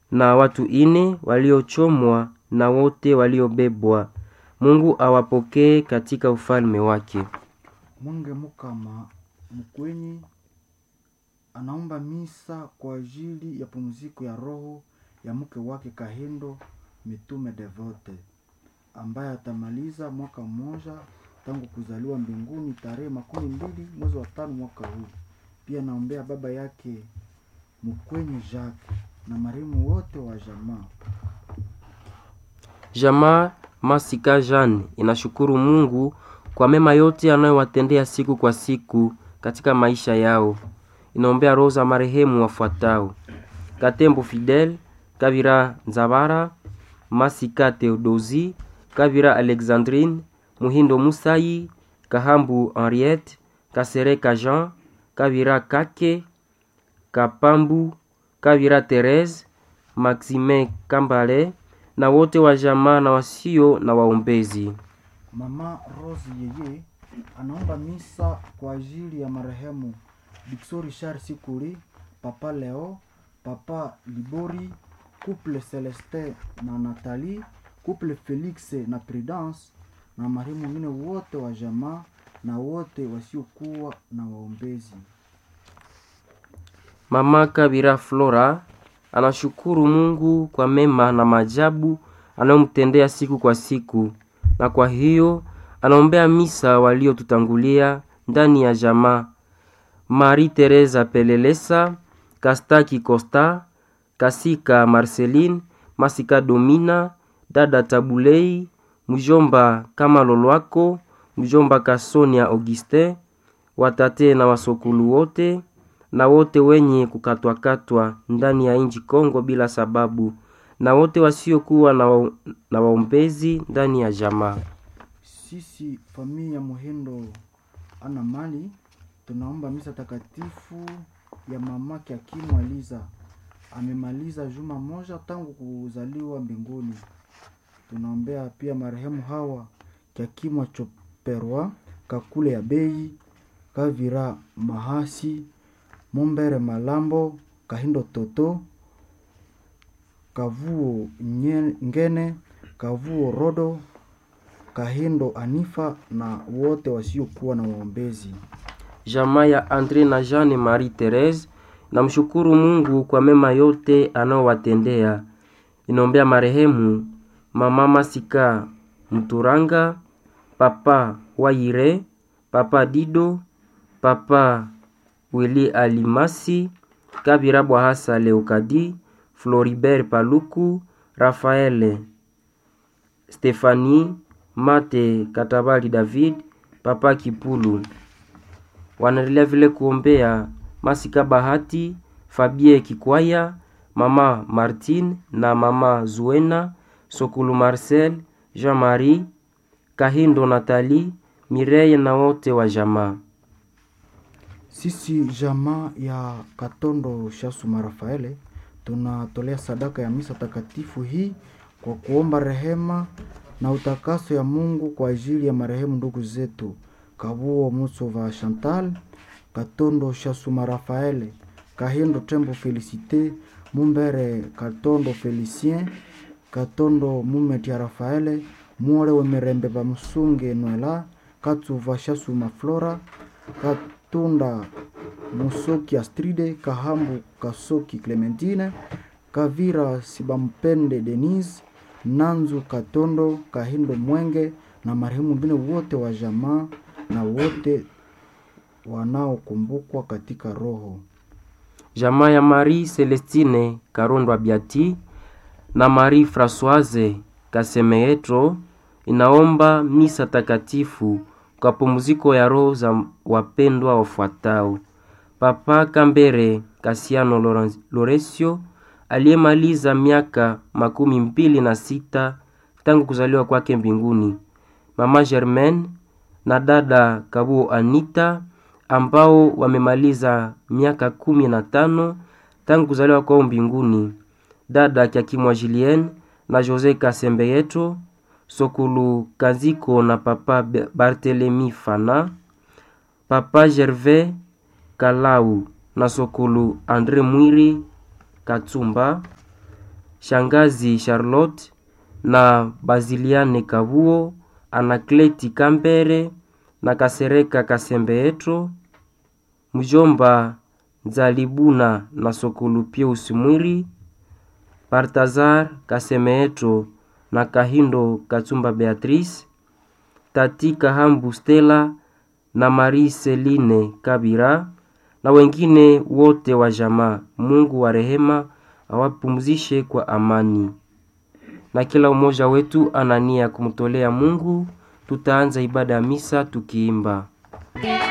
na watu ine waliochomwa na wote waliobebwa. Mungu awapokee katika ufalme wake. Mwenge Mukama Mkwenyi anaomba misa kwa ajili ya pumziko ya roho ya mke wake Kahindo Mitume Devote ambaye atamaliza mwaka mmoja tangu kuzaliwa mbinguni tarehe makumi mbili mwezi wa tano mwaka huu. Pia naombea baba yake Mkwenyi Jacques na marehemu wote wa jamaa. Jamaa Masika Jean inashukuru Mungu kwa mema yote anayowatendea siku kwa siku katika maisha yao. Inaombea roho za marehemu wafuatao: Katembo Fidel, Kabira Nzabara, Masika Theodosi, Kabira Alexandrine, Muhindo Musai, Kahambu Henriette, Kasereka Jean, Kabira Kake, Kapambu, Kabira Therese, Maxime Kambale na wote wa jamaa na wasio na waombezi. Mama Rose yeye anaomba misa kwa ajili ya marehemu Dixo Richard Sikuli, Papa Leo, Papa Libori, Couple Celestin na Nathalie, Couple Felix na Prudence na marehemu wengine wote wa jamaa na wote wasiokuwa na waombezi. Mama Kabira Flora anashukuru Mungu kwa mema na maajabu anayomtendea siku kwa siku, na kwa hiyo anaombea misa waliotutangulia ndani ya jamaa: Marie Teresa Pelelesa, Kastaki Costa, Kasika Marceline, Masika Domina, dada Tabulei, mjomba kama Lolwako, mjomba Kasonia Augustin, watate na wasokulu wote na wote wenye kukatwakatwa ndani ya nchi Kongo bila sababu, na wote wasiokuwa na, wa, na waombezi ndani ya jamaa. Sisi familia ya Muhindo ana mali tunaomba misa takatifu ya mamake Akimu Aliza. Amemaliza juma moja tangu kuzaliwa mbinguni. Tunaombea pia marehemu hawa Kiakimu Choperwa, Kakule ya Bei, Kavira Mahasi, Mombere Malambo, Kahindo Toto, Kavuo Nye- Ngene, Kavuo Rodo, Kahindo Anifa na wote wasiokuwa na waombezi. Jamaa ya Andre na Jeanne Marie Therese namshukuru Mungu kwa mema yote anaowatendea. Inaombea marehemu mama Masika Mturanga, papa Waire, papa Dido, papa Wili Alimasi, Kabira Bwahasa Leokadi, Floribert Paluku, Rafaele Stefani, Mate Katabali David, papa Kipulu wanaendelea vile kuombea Masika Bahati, Fabie Kikwaya, mama Martine na mama Zuena, Sokulu Marcel, Jean-Marie, Kahindo Nathalie, Mireille na wote wa jamaa. Sisi jamaa ya Katondo Shasuma Rafaele tunatolea sadaka ya misa takatifu hii kwa kuomba rehema na utakaso ya Mungu kwa ajili ya marehemu ndugu zetu Kabuo Musova Chantal, Katondo Shasuma Rafaele, Kahindo Tembo Felicite, Mumbere Katondo Felicien, Katondo Mumetia Rafaele, Muore Wemirembe Bamusunge Noela, Katsuva Shasuma Flora, Katunda Musoki Astride, Kahambu Kasoki Clementine, Kavira Sibampende Denise, Nanzu Katondo, Kahindo Mwenge na marehemu wengine wote wa jamaa na wote wanaokumbukwa katika roho. Jamaa ya Marie Celestine Karondwa Biati na Marie Françoise Kasemeetro inaomba misa takatifu kwa pumziko ya roho za wapendwa wafuatao: Papa Kambere Kasiano Loren- Loresio aliyemaliza miaka makumi mbili na sita tangu kuzaliwa kwake mbinguni, Mama Germaine na dada Kabuo Anita ambao wamemaliza miaka kumi na tano tangu kuzaliwa kwao mbinguni, dada Kiakimwa Julien na Jose Kasembeyeto, Sokulu Kaziko na papa Be- Barthelemy Fana, papa Gervais Kalau na Sokulu Andre Mwiri Katsumba, shangazi Charlotte na Baziliane Kabuo, Anakleti Kambere na Kasereka Kasembeetro, mjomba Nzalibuna na Sokulu Pius Mwiri, Baltazar Kasemeetro na Kahindo Katsumba Beatrice, Tati Kahambu Stella na Marie Celine Kabira na wengine wote wa jamaa. Mungu wa rehema awapumzishe kwa amani. Na kila umoja wetu ana nia ya kumtolea Mungu. Tutaanza ibada ya misa tukiimba